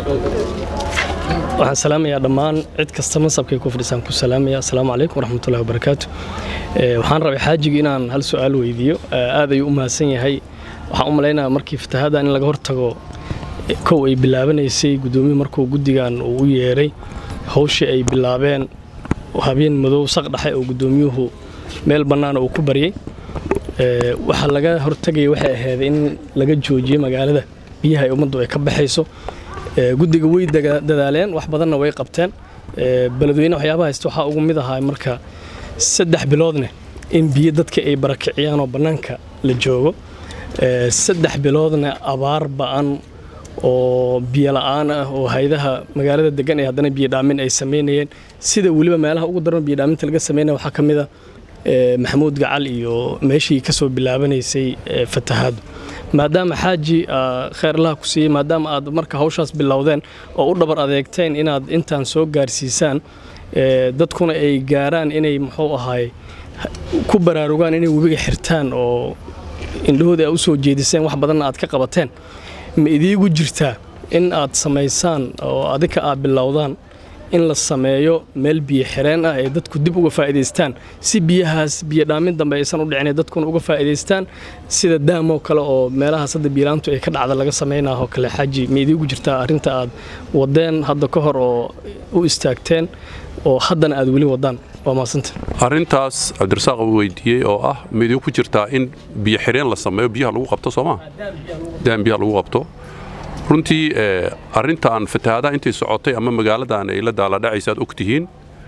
waxaan salaamayaa dhammaan cid kasta mansabkay ku fadhisaan ku salaamaya asalaamu calaykum waraxmatullahi wabarakaatu waxaan rabay xaajiga inaan hal su-aal weydiiyo aad ayuu u mahadsan yahay waxaan u malaynayaa markii fatahadan in laga hortago kow ay bilaabanaysay gudoomiyuhu markuu guddigan uu u yeeray hawshii ay bilaabeen habeen madow saq dhexe oo gudoomiyuhu meel bannaana uu ku baryay waxaa laga hortagaya waxay ahayd in laga joojiyo magaalada biyaha ay ummaddu ay ka baxayso guddiga way dadaaleen wax badanna way qabteen beledweyne waxyaabaha haysta waxaa ugu mid ahaa marka saddex biloodne in biyo dadka ay barakiciyaan oo bannaanka la joogo saddex biloodna abaar ba'an oo biyo la'aan ah oo haydaha magaalada degan ee haddana biyodhaamin ay samaynayeen sida weliba meelaha ugu daran biyodhaaminta laga samaynaya waxaa ka mid a maxamuud gacal iyo meeshii ka soo bilaabanaysay fatahaadu maadaama xaaji kheyrlaha ku siiyey maadaama aad marka hawshaas bilowdeen oo u dhabar adeegteen inaad intaan soo gaarsiisaan dadkuna ay gaaraan inay muxuu ahaay ku baraarugaan inay webiga xirtaan oo indhahooda a u soo jeediseen wax badanna aad ka qabateen ma idiigu jirtaa in aad samaysaan oo adinka aad bilowdaan in la sameeyo meel biyo xireen ah ay dadku dib uga faa'iidaystaan si biyahaas biyo dhaamin dambe aysan u dhicin dadkuna uga faa'iidaystaan sida daamoo kale oo meelahaas hadda biilaantu ay ka dhacda laga samaynaho kale xaaji ma idiigu jirtaa arrinta aad wadeen hadda ka hor oo u istaagteen oo haddana aad weli wadaan waa maasanta arrintaas cabdirasaaq uu weydiiyey oo ah ma idiinku jirtaa in biyo xireen la sameeyo biyaha lagu qabto soo maa daan biyaha lagu qabto runtii arrintan fatahaadaha intay socotay ama magaaladan ay la daaladhacaysa aad og tihiin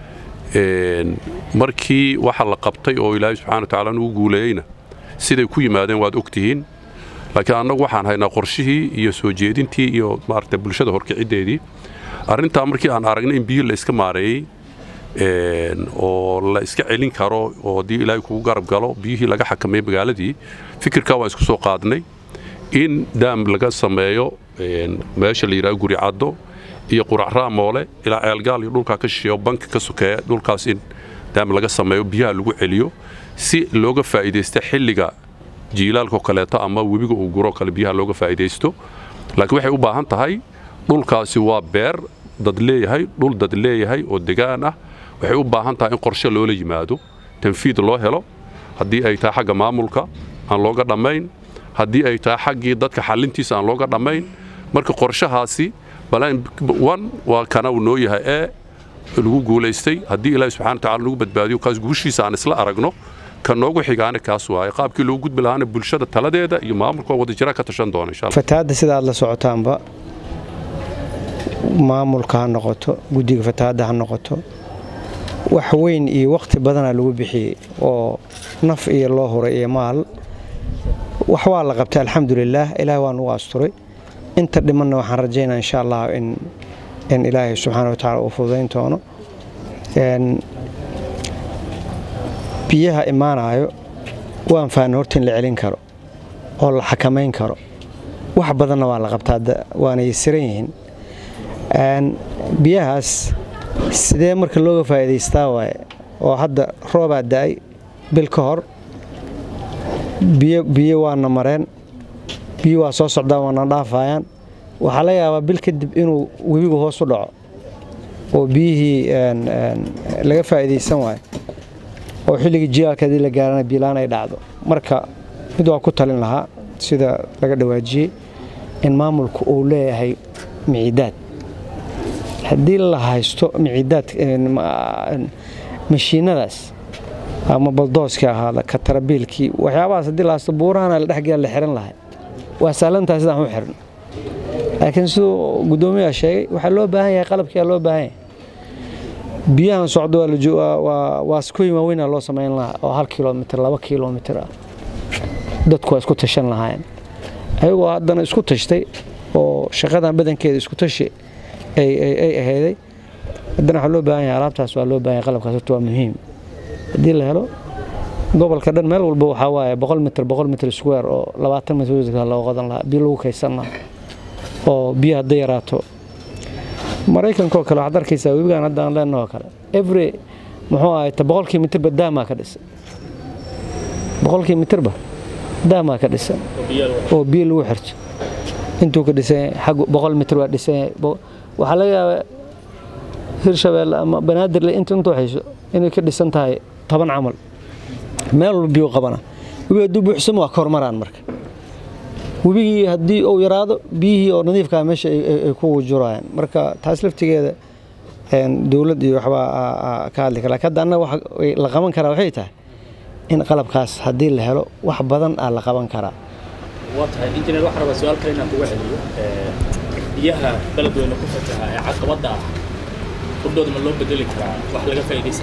markii waxa la qabtay oo ilaahay subxana watacaala nugu guuleeyeyna siday ku yimaadeen waad og tihiin laakiin annagu waxaan haynaa qorshihii iyo soo jeedintii iyo maaragta bulshada horkiciddeedii arrintaa markii aan aragnay in biyo la iska maareeyey oo la iska celin karo oo haddii ilaahay kugu garab galo biyihii laga xakameeyey magaaladii fikirkaa waan isku soo qaadnay in daam laga sameeyo meesha la yidhaha guri caddo iyo quracraa moole ilaa ceelgaal iyo dhulkaa ka shisheeyo banka ka sokeeya dhulkaas in daam laga sameeyo biyaha lagu celiyo si looga faa'iidaysta xilliga jiilaalkao kaleeto ama webiga uu guro kale biyaha looga faa'iidaysto laakiin waxay u baahan tahay dhulkaasi waa beer dad leeyahay dhul dad leeyahay oo degaan ah waxay u baahan tahay in qorshe loola yimaado tanfiid loo helo haddii ay tahay xagga maamulka aan looga dhammayn haddii ay tahay xaggii dadka xallintiisa aan looga dhammayn marka qorshahaasi balan waa kana uu noo yahay ee lagu guulaystay haddii ilaahi subxana wataala lagu badbaadiyo kaas guushiisa aan isla aragno ka noogu xigaana kaas waaye qaabkii loogu gudbi lahaana bulshada taladeeda iyo maamulka wadajira ka tashan doona insha allah fatahaadda sida aad la socotaanba maamulka ha noqoto guddiga fatahaadda ha noqoto wax weyn iyo wakhti badanaa lagu bixiyey oo naf iyo loo huray iyo maal wax waa la qabtay alxamdulilaah ilaah waa nugu asturay inta dhimanna waxaan rajaynaa insha allah in in ilaahay subxaana watacaala uu fududayn doono biyaha imaanayo waan fahnay horta in la celin karo oo la xakamayn karo wax badanna waa la qabtaa waana yasiran yihiin biyahaas sidee marka looga faa'iidaystaa waaye oo hadda roobaa da'ay bil ka hor biyo biyo waana mareen biyo waa soo socdaan waana dhaafayaan waxaa laga yaabaa bil kadib inuu webigu hoos u dhaco oo biyihii laga faa'iidaysan waayo oo xilligii jilaalka haddii la gaarana biilaan ay dhacdo marka mid waa ku talin lahaa sida laga dhawaajiyey in maamulku uu leeyahay micidaad haddii la haysto micidaad mashiinadaas ama baldooskii ahaada katarabiilkii waxyaabahaas haddii la haysto buurahana la dhexgela la xiran lahay waa sahlantahay sidaan u xiran laakiin siduu guddoomiyaa sheegay waxaa loo baahan yahay qalabkiyaa loo baahan yahay biyahan socdo waa skoyin waaweynaa loo samayn lahaa oo hal kilomitr laba kilomitr ah dadku waa isku tashan lahaayeen ayagoo haddana isku tashtay oo shaqadan badankeeda isku tashi ay ahayday haddana waxaa loo baahan yahay alaabtaas waa loo baahan yahay qalabkaas horta waa muhiim haddii la helo gobolka dhan meel walba waxaa waaye boqol mitr boqol mitr square oo labaatan mitr loo qodan lahaa biyo lagu kaysan lahaa oo biyo hadday yaraato maraykankaoo kale waxaad arkaysaa webigaan hadda aan leenahoo kale every muxuu ahayta boqolkii mitirba daamaa ka dhisan boqolkii mitirba daamaa ka dhisan oo biyo lagu xirto intuu ka dhisan yahay xag boqol mitir waa dhisan yahay waxaa laga yaabaa hirshabeelle ama banaadirle inta intuu hayso inay ka dhisan tahay toban camal meel walba biyo qabana webi hadduu buuxsamo waa ka hormaraan marka webigii haddii uu yaraado biyihii oo nadiifkaa meesha ay ku wujurayaan marka taas laftigeeda dowlad iyo waxbaa ka hadli kara lakin hadda annaga la qaban karaa waxay tahay in qalabkaas haddii la helo wax badan aa la qaban karaa waa tahay injineer waxaan rabaa su-aal kale inaan kuga celiyo biyaha beledweyne ku fataha ee caqabadda ah hurdooda ma loo bedeli karaa wax laga faa'iidaysan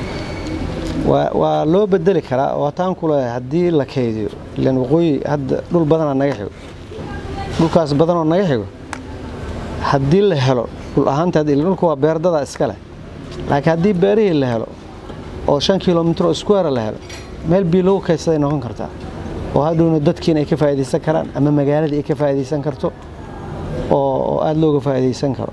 waa loo bedeli karaa oo hataan ku leeyahay haddii la kaydiyo ilan waqooyi hadda dhul badanaa naga xigo dhulkaas badanoo naga xigo haddii la helo dhul ahaanta dhulka waa beerdadaa iska leh laakiin haddii beerihii la helo oo shan kilomitr oo square la helo meel biyo lagu kaydsaday noqon kartaa oo hadhowna dadkiina ay ka faa'iidaysan karaan ama magaaladii ay ka faa'iidaysan karto oo aada looga faa'iidaysan karo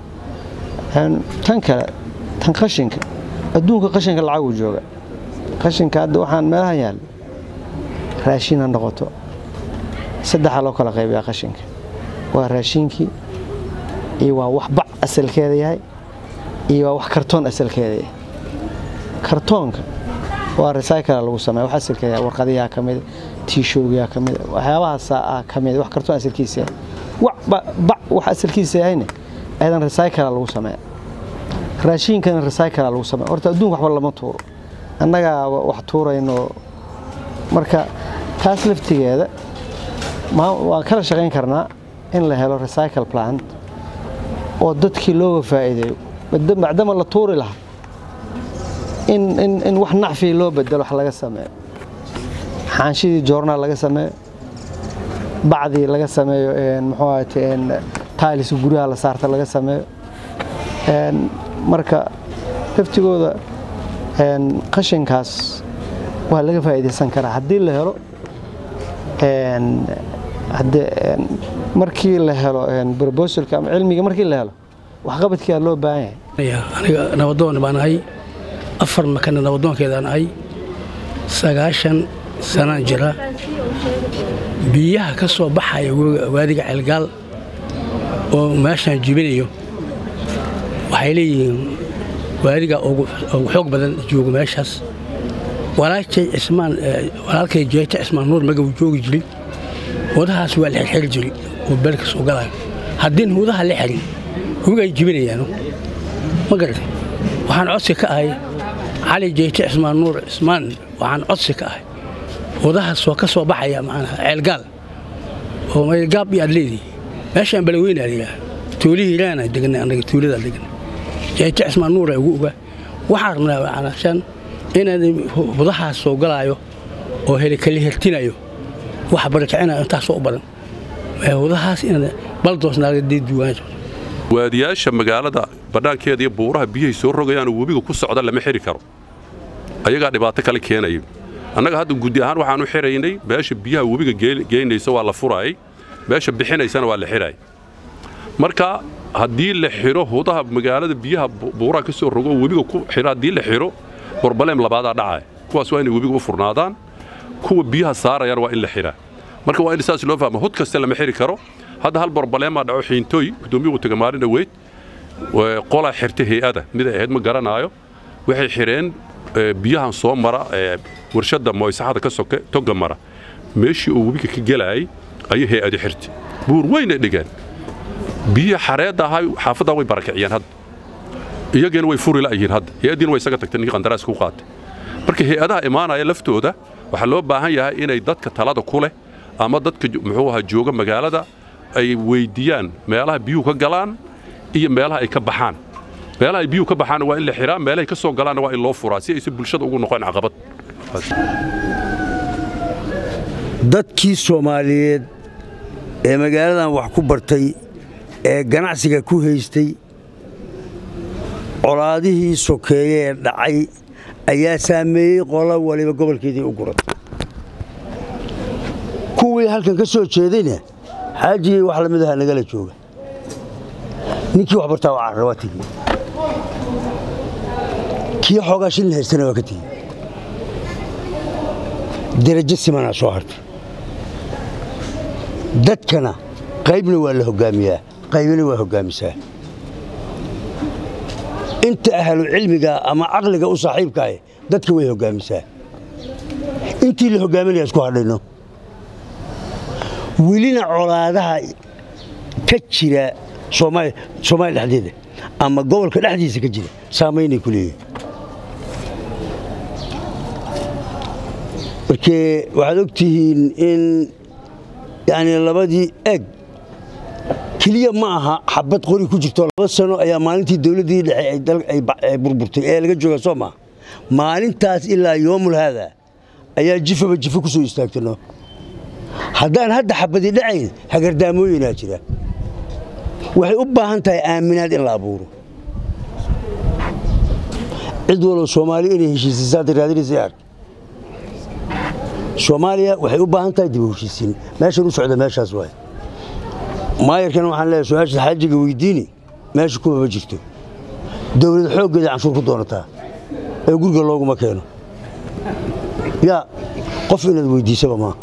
tan kale tan qashinka adduunka qashinka lacagu jooga qashinka hadda waxaan meelahan yaalla raashin ha noqoto saddexaa loo kala qaybiyaa qashinka waa raashinkii iyo waa wax bac asalkeeda yahay iyo waa wax kartoon asalkeeda yahay kartoonka waa recycla lagu sameeya wax asalkeeda yahay warqadiyaa ka mida tiishoogiyaa ka mida waxyaabahaasaa ka mida wax kartoon asalkiisa yahay bac wax asalkiisa yahayna ayadan recycla lagu sameeya raashinkana recycla lagu sameeya horta adduunka waxba lama tuuro annagaa wax tuurayno marka taas laftigeeda waan kala shaqayn karnaa in la helo recycle plant oo dadkii looga faa'iideeyo macdama la tuuri lahaa in wax nacfii loo bedelo wax laga sameeyo xaanshidii joornaal laga sameeyo bacdii laga sameeyo muxuu ahate tailis guryaha la saarta laga sameeyo marka laftigooda qashinkaas waa laga faa'iidaysan karaa haddii la helo markii la helo brobosalka ama cilmiga markii la helo waxqabadkiia loo baahan yahay aniga nabadoon baan ahay afar makana nabadoonkeedaan ahay sagaashan sanaan jira biyaha ka soo baxaya waadiga ceelgaal oo meeshaan jibinayo waxay leeyihiin waadiga ugu xoog badan joogo meeshaas walaalkay cismaan walaalkay jeeta cismaan nuur magabu joogi jiray wadahaas waa la xirxiri jiray oo beelka soo galayo haddiin hudaha la xirin hugay jibinayaano ma garatay waxaan codsi ka ahay cali jeete cismaan nuur cismaan waxaan codsi ka ahay wadahaas waa ka soo baxaya macnaha ceelgaal oo meelgaab iyo aad leedihi meeshaan balaweynaa layidhaah tuulihii ilaana deganay annaga tuuladaa deganay jeete cismaan nuura ugu ogaa waxaan rabnaa macnashan inaan hudahaas soo galaayo oo helikali hertinayo wax barakicinayo intaasoo u badan hudahaas inaan baldoosnaaga deeduwaan waadiyaasha magaalada bannaankeeda iyo buuraha biyahay soo rogayaan oo webiga ku socda lama xiri karo ayagaa dhibaato kale keenaya annaga hadda guddi ahaan waxaan u xiraynay meesha biyaha webiga geynaysa waa la furaayay meesha bixinaysana waa la xiraayay marka haddii la xiro hudaha magaalada biyaha buuraha ka soo rogo webiga ku xiro haddii la xiro borbaleem labaadaa dhacaya kuwaas waa inay webiga u furnaadaan kuwa biyaha saarayaan waa in la xiraa marka waa in saas loo fahmo hud kaste lama xiri karo hadda hal borbaleemaa dhaco xiintooy gudoomiyuhu taga maalin dhaweyd qolaa xirta hay-ada mid ay ahayd ma garanaayo waxay xireen biyahan soo mara warshadda moysaxada ka soke toga mara meeshii uu webiga ka gelaayay ayay hay-adi xirtay buur weynay dhigeen biyihii xareedda ahaa xaafaddaa way barakiciyeen hadda iyageena way furi la'yihiin hadda hay-addiina way isaga tagtay ninkii qandaraaska u qaatay marka hay-adaha imaanaya laftooda waxaa loo baahan yahay inay dadka talada ku leh ama dadka muxuu ahaa jooga magaalada ay weyddiiyaan meelaha biyuhu ka galaan iyo meelaha ay ka baxaan meelaha ay biyuhu ka baxaana waa in la xiraa meelahay ka soo galaanna waa in loo furaa si aysan bulshada ugu noqon caqabad dadkii soomaaliyeed ee magaaladan wax ku bartay ee ganacsiga ku haystay colaadihii sokeeye ee dhacay ayaa saameeyey qola waliba gobolkeedii u guratay kuwii halkan ka soo jeedayna xaajigii wax lamid aha nagala jooga ninkii wax bartaa waa carra waa tegi kii xoogaa shilin haystana waa ka tegi derajo simanaa soo hartay dadkana qaybna waa la hoggaamiyaa qaybna waa hoggaamisaa inta ahlu cilmiga ama caqliga u saaxiibkaah dadka way hoggaamisaa intii la hoggaaminaya isku hadhayno welina colaadaha ka jira soomaaliya dhexdeeda ama gobolka dhexdiisa ka jira saamaynay ku leeyihin markee waxaad og tihiin in yani labadii eeg keliya ma aha xabad qori ku jirto laba sano ayaa maalintii dowladdii dhexe ay burburtay ee laga jooga soo maa maalintaas ilaa yoomul haada ayaa jifaba jifo ku soo istaagtano haddaan hadda xabadi dhacayn hagardaamooyinaa jira waxay u baahan tahay aaminaad in la abuuro cid walow soomaaliya inay heshiisiisaada raadinaysa ark soomaaliya waxay u baahan tahay dib u heshiisiin meeshan u socda meeshaas waay maayarkana waxaan leeyahay su-aasha xaajiga weydiini meesha kuma ma jirto dowlad xooggeeda canshuur ku doonataa ee guriga looguma keeno yaa qof inaad weydiisaba maaha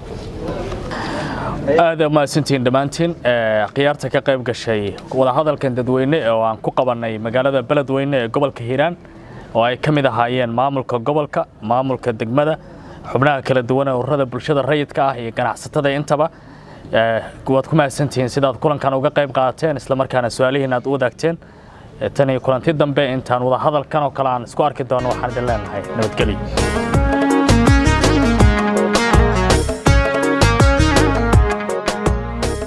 aad mahadsantihiin dhammaantiin khiyaarta ka qayb gashay wadahadalkan dadweyne oo aan ku qabannay magaalada beledweyne ee gobolka hiiraan oo ay ka mid ahaayeen maamulka gobolka maamulka degmada xubnaha kala duwan ee ururada bulshada rayidka ah iyo ganacsatada intaba waad ku mahadsantihiin sidaad kulankan uga qayb qaateen islamarkaana su-aalihiin aad u wadaagteen tan iyo kulanti dambe intaan wadahadalkan oo kale aan isku arki doono waxaan idin leenahay nabadgelyo